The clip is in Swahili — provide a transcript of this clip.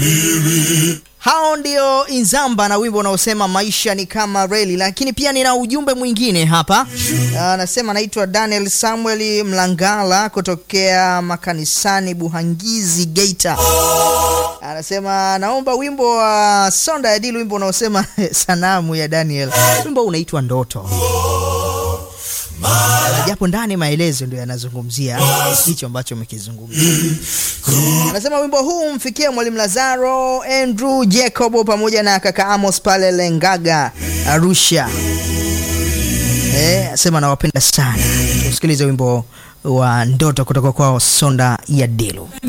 Hao ndio Inzamba na wimbo unaosema maisha ni kama reli, lakini pia nina ujumbe mwingine hapa. Anasema anaitwa Daniel Samuel Mlangala kutokea makanisani Buhangizi, Geita. Anasema naomba wimbo wa Sonda ya Dilu, wimbo unaosema sanamu ya Daniel. Wimbo unaitwa Ndoto japo ndani maelezo ndio yanazungumzia hicho ambacho umekizungumzia. Anasema wimbo huu umfikie mwalimu Lazaro Andrew Jacob pamoja na kaka Amos pale Lengaga Arusha. Eh, asema nawapenda sana. Tusikilize wimbo wa ndoto kutoka kwao Sonda ya Dilu.